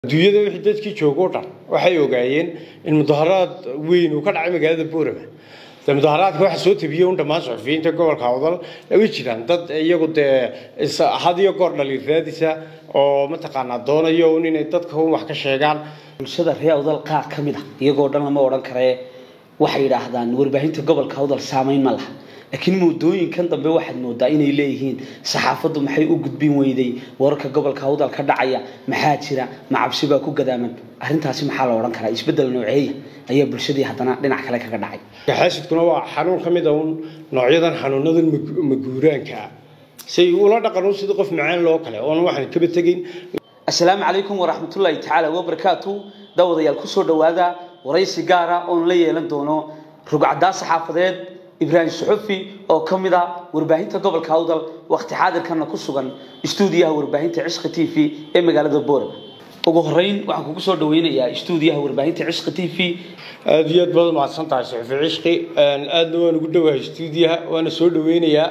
adduunyada wixii dadkii joogo o dhan waxay ogaayeen in mudaharaad weyn uu ka dhacay magaalada boorama de mudaharaadka waxa soo tabiyey un dhammaan suxufiyiinta gobolka awdal way jiraan dad iyagu dee had iyo goor dhaliiraadisa oo mataqaanaa doonayo un inay dadka un wax ka sheegaan bulshada reer awdal qaar ka mid a iyagoo dhan lama odhan karee waxay yidhaahdaan warbaahinta gobolka awdal saamayn ma laha laakiin muddooyinkan dambe waxaad moodaa inay leeyihiin saxaafaddu maxay u gudbin weyday wararka gobolka awdal ka dhacaya maxaa jira ma cabsi baa ku gadaaman arrintaasi maxaa la odhan karaa isbeddel nooceeya ayaa bulshadii haddana dhinac kale kaga dhacay xaasidkuna waa xanuun ka mid a un noocyadan xanuunadan maguuraanka ah say ula dhaqan un sidii qof macaan loo kale oon waxaan kaba tegayn assalaamu calaykum waraxmatullaahi tacaala wabarakaatu daawadayaal kusoo dhowaada waraysi gaara oon la yeelan doono rugcaddaa saxaafadeed ibraahim suxufi oo ka mid a warbaahinta gobolka awdal waqti xaadirkana ku sugan istuudiyaha warbaahinta cishqi t v ee magaalada boorama ugu horeyn waxaan kugu soo dhaweynayaa istuudiyaha warbaahinta cishqi t v aada iyo aad baad umahadsan tahay suxufi cishqi aadna waan ugu dhowahay istuudiyaha waana soo dhaweynayaa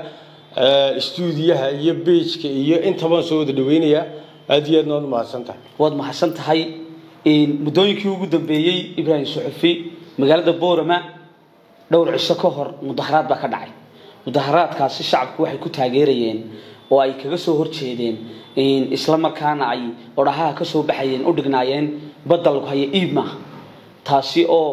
istuudiyaha iyo beijka iyo intabaan soo wada dhaweynayaa aada iyo aadna waad umahadsan tahay waad mahadsan tahay muddooyinkii ugu dambeeyey ibraahim suxufi magaalada boorama dhowr cisho ka hor mudaharaad baa ka dhacay mudaharaadkaasi shacabku waxay ku taageerayeen oo ay kaga soo horjeedeen isla markaana ay odhahaha ka soo baxayeen u dhignaayeen badda lagu haya iib maaha taasi oo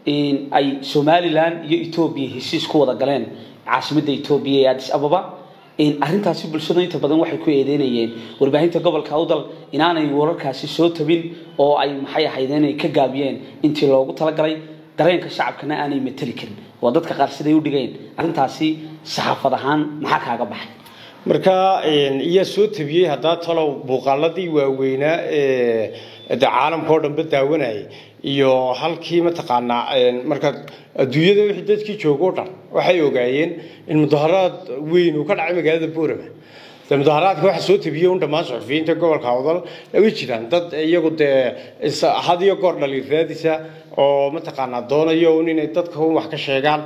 ay somalilan iyo etoobiya heshiis ku wada galeen caasimadda etoobiya ee adis ababa arrintaasi bulshadu inta badan waxay ku eedeynayeen warbaahinta gobolka awdal inaanay wararkaasi soo tabin oo ay maxay ahayd inay ka gaabiyeen intii loogu talagalay dareenka shacabkana aanay mateli karin waa dadka qaar siday u dhigeen arrintaasi saxaafad ahaan maxaa kaaga baxay marka iyaa soo tabiyey haddaa talow muuqaaladii waaweynaa ee de caalamka oo dhanba daawanayay iyo halkii mataqaanaa marka adduunyada wixii dadkii joogo o dhan waxay ogaayeen in mudaharaad weyn uu ka dhacay magaalada boorama de mudaharaadka waxa soo tabiyey un dhammaan suxufiyiinta gobolka awdal way jiraan dad iyagu dee had iyo goor dhaliiraadisa oo mataqaanaa doonayo un inay dadka un wax ka sheegaan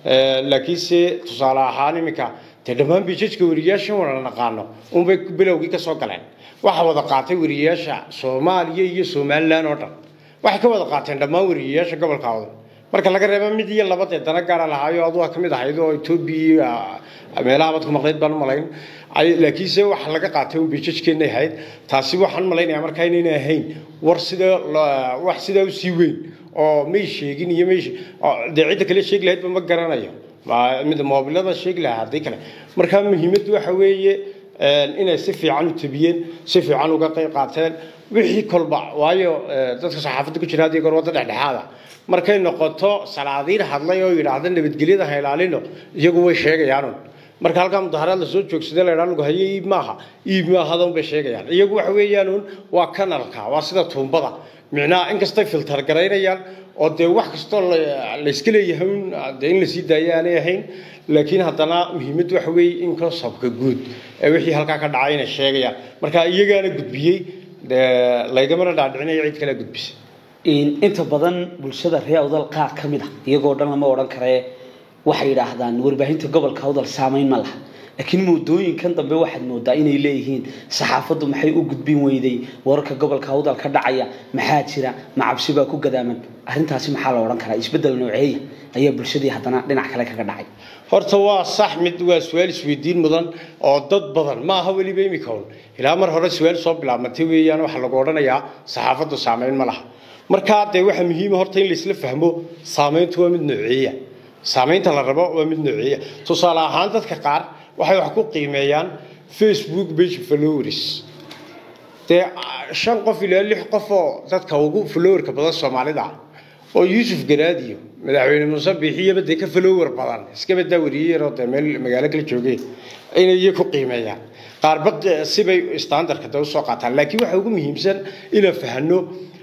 laakiinse tusaale ahaan iminka dee dhammaan bijajka weriyaashan wada naqaano unbay bilowgii ka soo galeen waxa wada qaatay weriyayaasha soomaaliya iyo somalilan oo dhan waxay ka wada qaateen dhammaan weriyayaasha gobolka awdal marka laga reeba mid iyo laba dee dana gaara lahaayo aduga ka mid ahayd oo etoobiya meelaha bad ku maqnayd baan umalayn laakiinse waxa laga qaatay un bijajkeennay ahayd taasi waxaan malaynayaa markaa inaynay ahayn war sida wax sidaa usii weyn oo may sheegin iyo may dee cidda kale sheegi lahaydba ma garanayo mid moobilada sheegi lahaa haddii kale marka muhiimaddu waxa weeye inay si fiican u tabiyeen si fiican uga qayb qaateen wixii kolba waayo dadka saxaafadda ku jira haddii goor wadda dhexdhexaada markay noqoto salaadiin hadlay oo yidhaahda nabadgelyada ha ilaalino iyagu way sheegayaanun marka halkaa mudaharaad lasoo joogsada la ydhaa lagu hayo iib maaha iib maahadan bay sheegayaan iyagu waxa weeyaanuun waa kanalka waa sida tuumbada micnaha inkastay filtar garaynayaan oo dee wax kastoo layska leeyahay un dee in lasii daayo aanay ahayn laakiin haddana muhiimaddu waxa weeye in kasabka guud ee wixii halkaa ka dhacay inay sheegayaan marka iyagaana gudbiyey laygamana dhaadhicinayo cid kale gudbisa inta badan bulshada reer awdal qaar ka mid a iyagoo dhan lama odhan karee waxay yidhaahdaan warbaahinta gobolka awdal saamayn ma laha laakiin muddooyinkan dambe waxaad moodaa inay leeyihiin saxaafaddu maxay u gudbin weyday wararka gobolka awdal ka dhacaya maxaa jira ma cabsi baa ku gadaaman arrintaasi maxaa la odhan karaa isbeddel nooceeya ayaa bulshadii haddana dhinac kale kaga dhacay horta waa sax mid waa su-aal isweydiin mudan oo dad badan ma aha weliba imika un ilaa mar hore su-aal soo bilaabmatay weeyaan waxaa lagu odhanayaa saxaafaddu saamayn ma laha markaa dee waxaa muhiima horta in laisla fahmo saamayntu waa mid nooceeya saamaynta la rabo waa mid nooceeya tusaale ahaan dadka qaar waxay wax ku qiimeeyaan facebook page followers dee shan qof ilaa lix qof oo dadka ugu followerka badan soomaalida ah oo yuusuf garaadiyo madaxweyne muuse biixiyaba dee ka follower badan iska badaa wariyey yaroo dee meel magaalo kala joogeen inay iyo ku qiimeeyaan qaarba sibay standardka dee usoo qaataan laakiin waxa ugu muhiimsan inaan fahano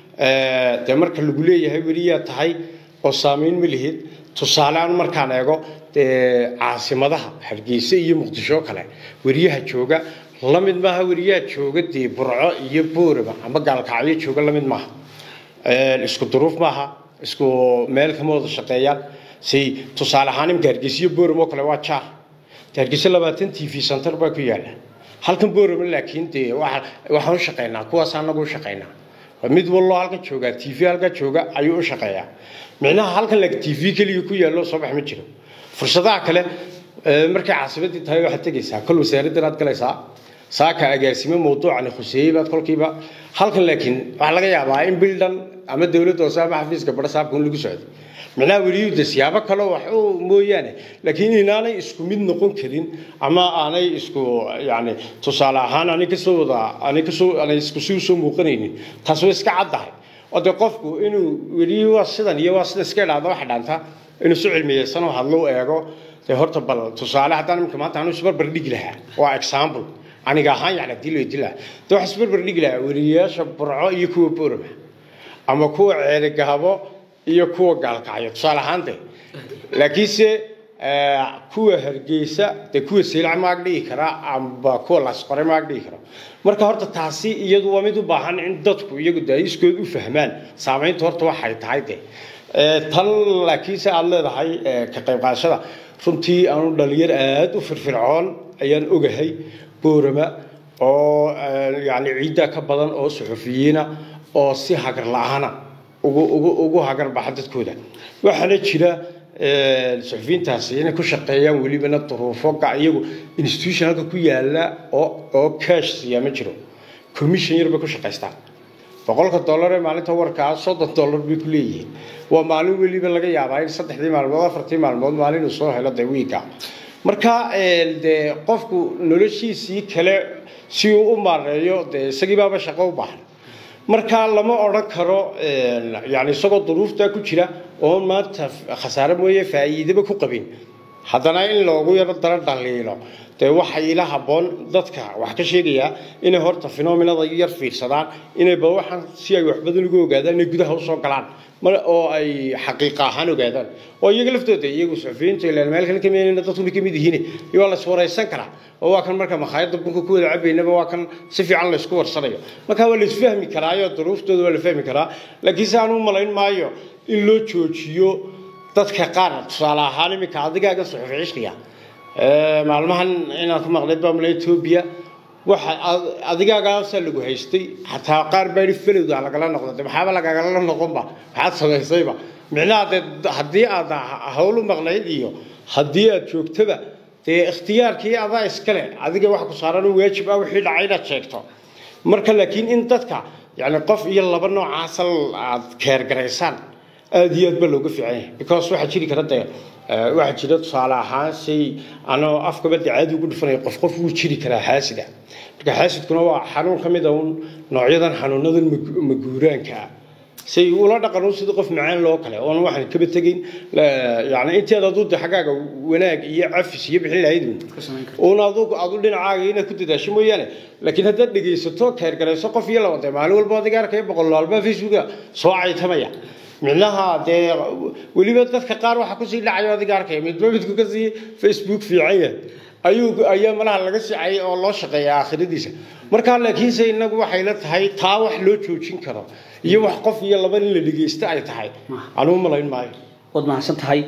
dee marka lagu leeyahay weliyaa tahay oo saamayn ma lihid tusaaleaan markaan eego dee caasimadaha hargeysa iyo muqdisho kale weriyaha jooga la mid maaha weriyaha jooga dee burco iyo booraba ama gaalkacyo jooga la mid maaha isku duruuf maaha isku meel kama wada shaqeeyaan si tusaale ahaan imka hargeysa iyo boorama oo kale waa jaar hargeysa labaatan t v center baa ku yaala halkan boorama laakiin dee waxaan u shaqeynaa kuwaas anagu u shaqeynaa mid wallo halka jooga t v halka jooga ayuu u shaqeeyaa micnaha halkan lag t v keliya ku yaallo soo bax ma jiro fursadaha kale markay caasimadii tahay waxaad tegaysaa kol wasaaraddan aad galaysaa saaka agaasimo mawduucani khuseeyey baad kolkiiba halkan laakiin waxaa laga yaabaa in bildhan ama dowladda hoose ama xafiiska badha saabka un lagu socdo micnaha weliyuu de siyaabo kale wax u mooyaane laakiin inaanay isku mid noqon karin ama aanay isku yani tusaale ahaan aanay kasoo wada aanay kasoo aanay isku si usoo muuqanaynin taas way iska caddahay oo dee qofku inuu weli waa sidan iyo waa sida iska idhaahda waxa dhaanta inuu si cilmiyeysan oo hadlo eego dee horta bal tusaale haddaan imika maanta anu isbarbar dhigi lahaa waa example aniga ahaan yani hadii loo dila dee wax isbarbar dhigi lahaa weliyayaasha burco iyo kuwa boorama ama kuwa ceerigahabo iyo kuwa gaalkacyo tusaale ahaan de laakiinse kuwa hargeysa dee kuwa seylac maag dhigi karaa amba kuwa lasqore maag dhigi kara marka horta taasi iyadu waa mid u baahan in dadku iyagu de iskood u fahmaan saamaynta horta waxay tahay de tan laakiinse aada leedahay ka qayb qaadashada runtii aanu dhalinyar aada u firfircoon ayaan ogahay boorama oo yani ciidda ka badan oo suxufiyiina oo si hagar la-aana ugu ugu ugu hagar baxa dadkooda waxaana jira suxufiyiintaasi inay ku shaqeeyaan welibana duruufo iyagu institution halka ku yaala oo oo cash siiyaa ma jiro commission yar bay ku shaqaystaan boqolka dollar ee maalinta warkaa soddon dollar bay ku leeyihiin waa maalin weliba laga yaabaa in saddexdii maalmood afartii maalmood maalin uu soo helo dee wiiga marka dee qofku noloshiisii kale si uu u maareeyo dee isagii baaba shaqo u baahan marka lama odhan karo yani isagoo duruuftaa ku jira oon maanta khasaare mooye faa'iidaba ku qabin haddana in loogu yaro dara dhaliilo dee waxay ila habboon dadka wax ka sheegayaa inay horta phenomenada yar fiirsadaan inay ba waxaan si ay wax badan ugu ogaadaan inay gudaha usoo galaan oo ay xaqiiqa ahaan ogaadaan oo iyaga laftooda iyagu suxufiyiinta ilaan meel kale kameenayna dadku bay kamid yihiin waa la iswaraysan karaa oo waa kan marka makhaayadda bunka ku wada cabaynaba waa kan si fiican laysku warsanayo marka waa la isfahmi karaayo duruuftooda waa la fahmi karaa laakiin se aan u malayn maayo in loo joojiyo dadka qaar tusaale ahaan iminka adigaaga suxufi cishqiga maalmahan inaan ku maqlay bamla etoobiya waxa adigaagaasaa lagu haystay xataa qaar baa yidhi felowda lagala noqdo de maxaaba lagagala noqonba maxaad samaysayba micnaha dee haddii aad hawlu maqnayd iyo haddii aad joogtaba dee ikhtiyaarkii adaa iskale adiga wax ku saaran waajib ah wixii dhacay inaad sheegto marka laakiin in dadka yani qof iyo laba noocaasa aad keergaraysaan aada iyo aad baa looga fiican yahay because waxaa jiri kara dee waxaa jira tusaale ahaan shay anoo afkaba dee caadi ugu dhufanaya qof qof wuu jiri karaa xaasida marka xaasidkuna waa xanuun ka mid a un noocyadan xanuunadan maguuraanka ah say ula dhaqan sida qof macaan loo kale oon waxaan kaba tegayn yani inteed aduu de xaggaaga wanaag iyo cafis iyo bixin lahayd uun adu adu dhinacaaga inaad ku dadaasho mooyaane laakiin haddaad dhegaysato keergarayso qof iyo laba dee maalin walba adiga arkaya boqol laalbaa facebooka soo caytamaya micnaha dee weliba dadka qaar waxaa kusii dhacayo adiga arkaya midba midku kasii facebook fiican yahay ayuu ayaa malaha laga sicay oo loo shaqeeya aakhiradiisa markaa laakiinse inagu waxay la tahay taa wax loo joojin karo iyo wax qof iyo laba in la dhegeysta ay tahay anuu malayn maayo waad mahadsan tahay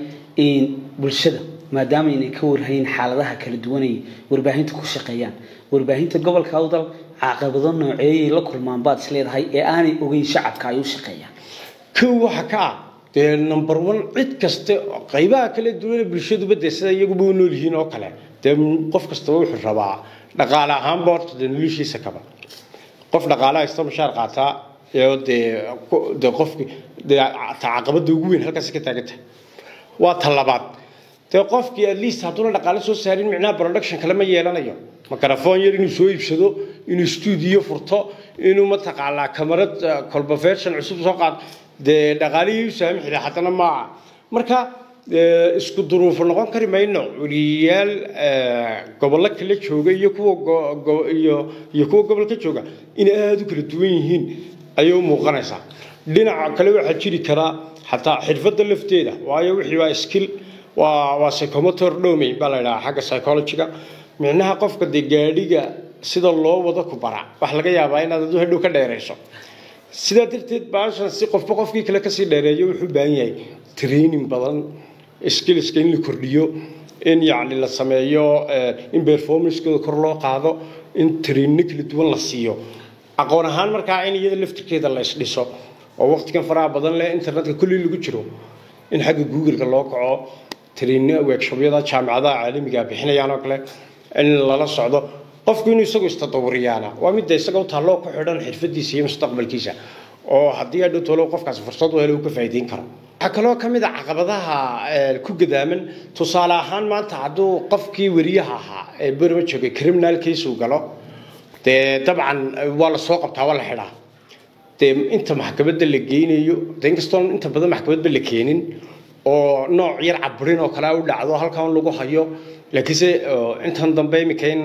bulshada maadaama aynay ka warhayn xaaladaha kala duwanay warbaahinta ku shaqeeyaan warbaahinta gobolka awdal caqabado nooceeyay la kulmaan baad isleedahay ee aanay ogeyn shacabka ay u shaqeeyaan kow waxa ka ah dee number one cid kaste qaybaha kala duwan bulshaduba dee sida iyaguba u nool yihiin oo kale dee qof kastaba wuxuu rabaa dhaqaale ahaanba horta dee noloshiisa kaba qof dhaqaale haysta mushaar qaataa ee dee dee qofki dee ta caqabada ugu weyn halkaasi ka taagan tahay waa ta labaad dee qofkii at least hadduuna dhaqaale soo saarin micnaha production kale ma yeelanayo microphone yar inuu soo iibsado inuu studio furto inuu mataqaanaa kamarad kolba version cusub soo qaado dee dhaqaalihii u saami xidhay haddana maaha marka isku duruufo noqon kari mayno weliyayaal gobollo kala jooga iyo kuwa iyo iyo kuwa gobolka jooga inay aada u kala duwan yihiin ayay u muuqanaysaa dhinaca kale waxaa jiri karaa xataa xirfadda lafteeda waayo wixii waa skill waa waa psychomotor domain baa la yidhaha xagga psychologiga micnaha qofka dee gaadhiga sida loo wado ku bara wax laga yaabaa inaad adu hadhow ka dheerayso sidaa darteed baashan si qofba qofkii kale kasii dheereeyo wuxuu u baahan yahay training badan skillska in la kordhiyo in yacni la sameeyo in performancekooda kor loo qaado in trainino kala duwan la siiyo aqoon ahaan markaa in iyada laftirkeeda la isdhiso oo waqtigan faraha badan leh internetka kulli lagu jiro in xagga googleka loo kaco tariino weegshabyada jaamicadaha caalamiga bixinayaan oo kale in lala socdo qofku inuu isagu istadawuriyaana waa midda isaga u taalloo ku xidhan xirfadiisa iyo mustaqbalkiisa oo haddii adhow tolo qofkaasi fursad u helo uu ka faa'iideyn karo waxaa kaloo ka mid a caqabadaha ku gadaaman tusaale ahaan maanta hadduu qofkii weriyaha ahaa ee berma joogay criminal case uu galo dee dabcan waa la soo qabtaa waa la xidhaa dee inta maxkamadda la geynayo de inkastoon inta badan maxkamadba la keenin oo nooc yar caburin oo kale u dhacdo halkan lagu hayo laakiinse intan dambe imika in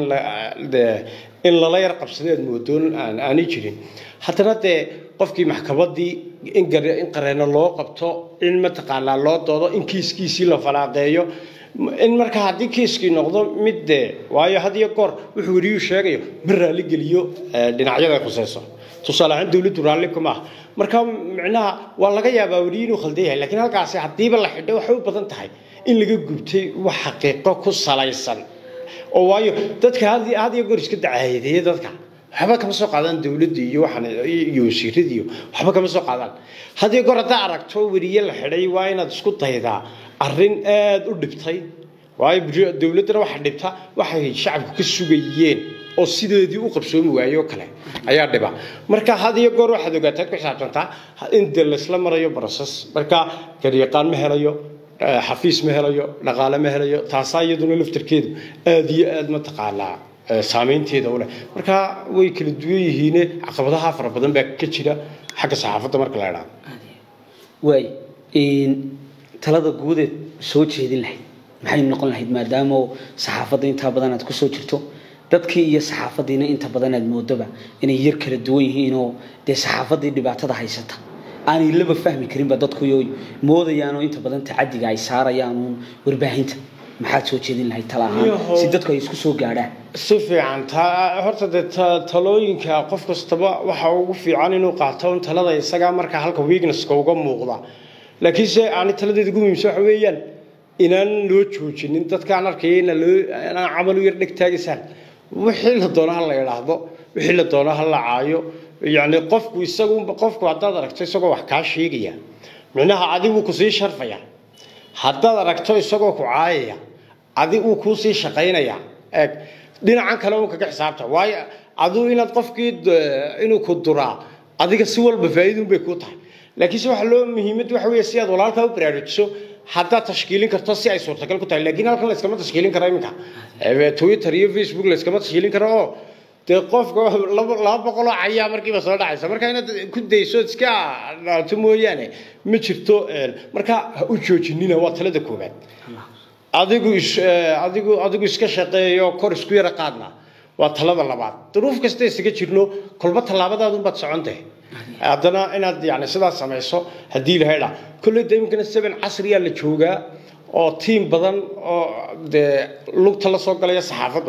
in lala yar qabsaday aad moodoon aanay jirin haddana dee qofkii maxkamaddii in qareeno loo qabto in mataqaanaa loo doodo in kiiskiisii la falaaqeeyo in marka haddii kiiskii noqdo mid dee waayo had iyo goor wuxuu weriyuu sheegayo ma raalli geliyo dhinacyada khuseyso tusaale ahaan dowladdu raalli kuma ah marka micnaha waa laga yaabaa weriyi inuu khaldan yahay laakiin halkaasi haddiiba la xidhay waxay u badan tahay in laga gubtay wax xaqiiqo ku salaysan oo waayo dadka had iyo goor iska dacaayadeeya dadka waxba kama soo qaadaan dowladda iyo waxaan iyo wasiirada iyo waxba kama soo qaadaan had iyo goor haddaa aragto weriye la xidhay waa inaad isku daydaa arrin aada u dhibtay waayo dowladdana waxa dhibta waxay shacabku ka sugayeen oo sideedii u qabsoomi waayey oo kale ayaa dhiba marka had iyo goor waxaad ogaataa ku xisaabtantaa in dee laysla marayo broses marka garyaqaan ma helayo xafiis ma helayo dhaqaale ma helayo taasaa iyaduna laftarkeedu aada iyo aada mataqaanaa saameynteeda u leh marka way kala duwan yihiine caqabadaha fara badan baa ka jira xagga saxaafadda marka la idhaahdo waay talada guudeed soo jeedin lahayd maxay noqon lahayd maadaama saxaafadda intaa badan aad kusoo jirto dadkii iyo saxaafaddiina inta badan aad moodoba inay yar kala duwan yihiinoo dee saxaafaddii dhibaatada haysata aanay laba fahmi karinba dadkuyo moodayaanoo inta badan tacadiga ay saarayaan uun warbaahinta maxaad soo jeedin lahayd tala ahaan si dadku ay isku soo gaadhaan si fiican ta horta dee talooyinka qof kastaba waxa ugu fiican inuu qaato un talada isagaa marka halka weaknesska uga muuqda laakiinse aani taladeeda ugu muhiimsan waxa weeyaan inaan loo joojinin dadkaan arkaya ina loo inaan camal u yar dheg taagisaan wixii la doono ha la idhaahdo wixii la doono ha la caayo yacni qofku isagu qofku haddaad aragto isagoo wax kaa sheegaya micnaha adigu kusii sharfaya haddaad aragto isagoo ku caayaya adi uu kuu sii shaqaynaya eeg dhinacan kale un kaga xisaabta waayo aduu inaad qofkii inuu ku duraa adiga si walba faa'iidun bay kuu tahay laakiinse waxa loo muhiimad waxa weeye si aad walaalkaa u baraarujiso haddaad tashkiilin karto si ay suurtagal ku tahay laakiin halkan layskama tashkiilin karo iminka twitter iyo facebook layskama tashkiilin karo oo dee qofka laba boqoloo cayaa markiiba soo dhacaysa marka inaad ku dayso iska dhaato mooyaane ma jirto marka ha u joojinina waa talada koobaad adigu adigu adigu iska shaqeeyo kor isku yara qaadna waa talada labaad duruuf kasta isaga jirno kolba tallaabadaadunbaad socontahay haddana inaad yani sidaas samayso haddii ilahay dha kolley de imikana seven casriyaa la joogaa oo tiim badan oo dee lugta la soo galaya saxaafaddu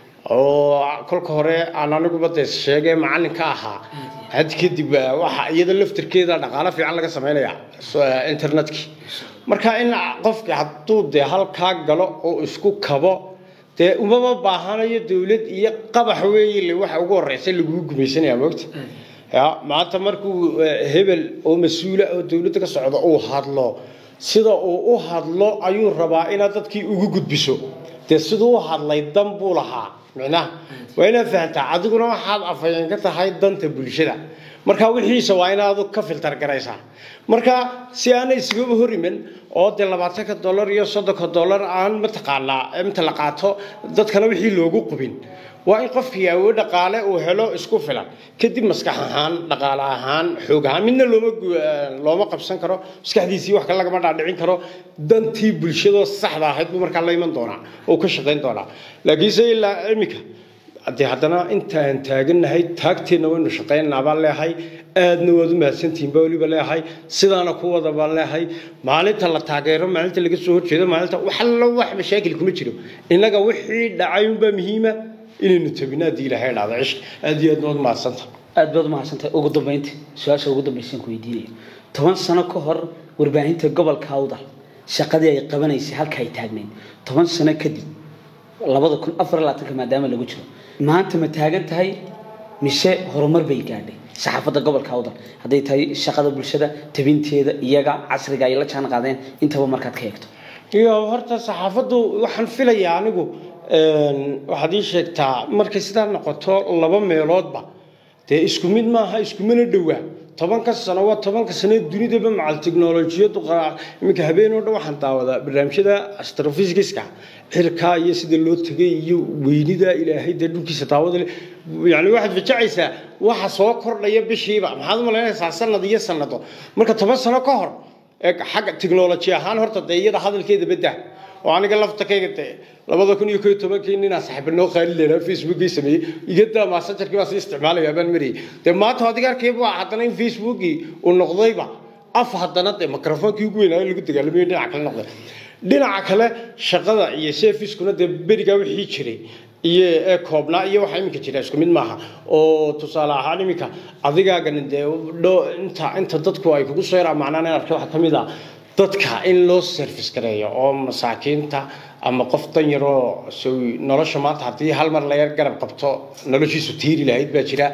oo kolka hore aan aniguba dee sheegay macalinka ahaa had kadib waxa iyada laftirkeeda dhaqaalo fiican laga samaynaya internetkii marka in qofki hadduu dee halkaa galo oo isku kabo dee umama baahanayo dowlad iyo qabax weeye waxa ugu horeysa laguu gumaysanaya moogta ya maanta markuu hebel oo mas-uula oo dowladda ka socda uu hadlo sida uu u hadlo ayuu rabaa inaad dadkii ugu gudbiso dee siduu u hadlay dan buu lahaa micnaha waa inaad fahantaa adiguna waxaad afhayeen ka tahay danta bulshada marka wixiisa waa inaad ka filtar garaysaa marka si aanay isgaba hor iman oo dee labaatanka dollar iyo soddonka dollar aan mataqaanaa inta la qaato dadkana wixii loogu qubin waa in qofkii awood dhaqaale uu helo isku filan kadib maskax ahaan dhaqaale ahaan xoog ahaan midna looma looma qabsan karo maskaxdiisii wax kale lagama dhaadhicin karo dantii bulshadoo saxda ahayd buu markaa la iman doonaa oo ka shaqayn doonaa laakiinse ilaa imika dee haddana intaan taagannahay taagteenna waynu shaqaynaynaa baan leehay aadna waad u mahadsantihiin baa weliba leehay sidaana ku wada baan leehay maalinta la taageero maalinta laga soo horjeedo maalinta wax allo wax mashaakil kuma jiro innaga wixii dhacay unbaa muhiima inaynu tabino haddii ilaahay dhacdo cishq aad iyo aad waad mahadsanta aad baad umahadsantahay ugu dambeynta su-aasha ugu dambaysan ku weydiinaya toban sano ka hor warbaahinta gobolka awdal shaqadii ay qabanaysay halka ay taagnayd toban sano kadib labada kun afar labaatanka maadaama lagu jiro maanta ma taagan tahay mise horumar bay gaadhay saxaafadda gobolka awdal hadday tahay shaqada bulshada tabinteeda iyaga casriga ay la jaan qaadeen intaba markaad ka eegto iyo horta saxaafaddu waxaan filayaa anigu waxaad ii sheegtaa markay sidaa noqoto laba meeloodba dee isku mid maaha iskumana dhowaa tobanka sano waa tobanka sano dunidaba macal teknolojiyadu iminka habeen oo dhan waxaan daawadaa barnaamijyada astrophysiska cirkaa iyo sida loo tegay iyo weynida ilaahay dee dhulkiisa daawada leh yani waxaad fajacaysaa waxa soo kordhaya bishiiba maxaad u malaynaysaa sanad iyo sanado marka toban sano ka hor xagga technology ahaan horta dee iyada hadalkeeda badda oo aniga laftakayga dee labada kun iyo ko iyo tobankii ninaa saaxiiba noo qaali leeraa facebookii sameeyey igadaa maasanjarkii baa sii isticmaalaya baan marayay dee maanta adiga arkayba haddana in facebookii uu noqdayba af haddana dee microphonkii ugu weynaayo lagu dagaalamayo dhinaca kale noqday dhinaca kale shaqada iyo servicekuna dee berigaa wixii jiray iyo ee koobnaa iyo waxa iminka jira isku mid maaha oo tusaale ahaan iminka adigaagana dee inta inta dadku ay kugu soo yaraa macnaan in arkay waxaa ka mid ah dadka in loo service gareeyo oo masaakiinta ama qof dan yaroo nolosha maanta haddii hal mar laga garab qabto noloshiisu tiiri lahayd baa jira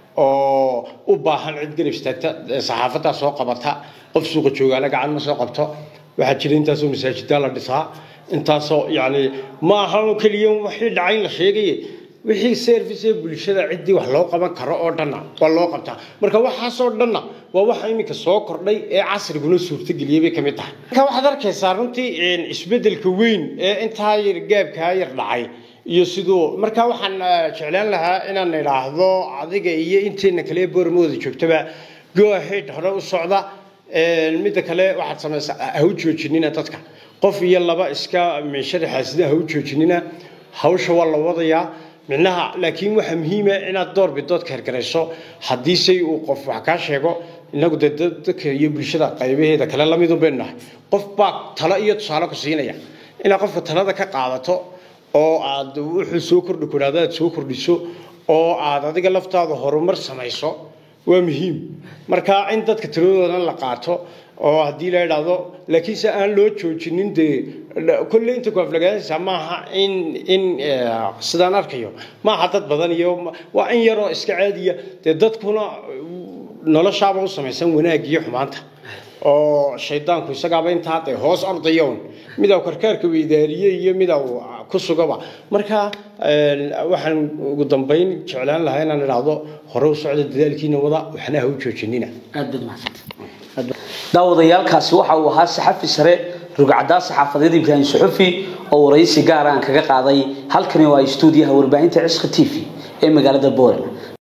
oo u baahan cid garab istaagta saxaafaddaa soo qabata qof suuqa joogaana gacan ma soo qabto waxaa jira intaasoo masaajidaa la dhisaa intaasoo yani ma aha oo keliya wixii dhacayn la sheegaye wixii service ee bulshada ciddii wax loo qaban karo oo dhanna waa loo qabtaa marka waxaasoo dhanna waa waxa iminka soo kordhay ee casriguna suurtageliyey bay ka mid tahay marka waxaad arkaysaa runtii isbeddelka weyn ee intaa yar gaabkaa yar dhacay iyo siduu marka waxaan jeclaan lahaa inaan idhaahdo adiga iyo inteena kale ee boormooda joogtaba go ahead hore u socda midda kale waxaad samaysaa ha u joojinina dadka qof iyo laba iska sharaxaasida ha u joojinina hawsha waa la wadayaa micnaha laakiin waxaa muhiima inaad door bidood kahergarayso haddii say uu qof wax kaa sheego inagu dee dadka iyo bulshada qaybaheeda kale lamidun baynu nahay qof baa talo iyo tusaale ku siinaya inaad qofka talada ka qaadato oo aad wuxuu soo kordhi kuraado aad soo kordhiso oo aad adiga laftaada horumar samayso waa muhiim marka in dadka tiradoodan la qaato oo haddii la idhaahdo laakiinse aan loo joojinin dee kolle inta ku aflagaanaysaa maaha in in sidaan arkayo maaha dad badan iyo waa in yaroo iska caadiya dee dadkuna noloshaaba u samaysan wanaag iyo xumaanta oo shaydaanku isagaaba intaa dee hoos ordayown midaa karkaarka weydaariye iyo midaa ku sugaba marka waxaan ugu dambayn jeclaan lahaa inaan idhaahdo hore u socda dadaalkiina wada waxna ha u joojinina aad baad mahadsantahay daawadayaalkaasi waxa uu ahaa saxafi sare rugcadaa saxaafadeed ibraahim suxufi oo waraysi gaar aan kaga qaaday halkani waa stuudiyaha warbaahinta cisqa t v ee magaalada boorama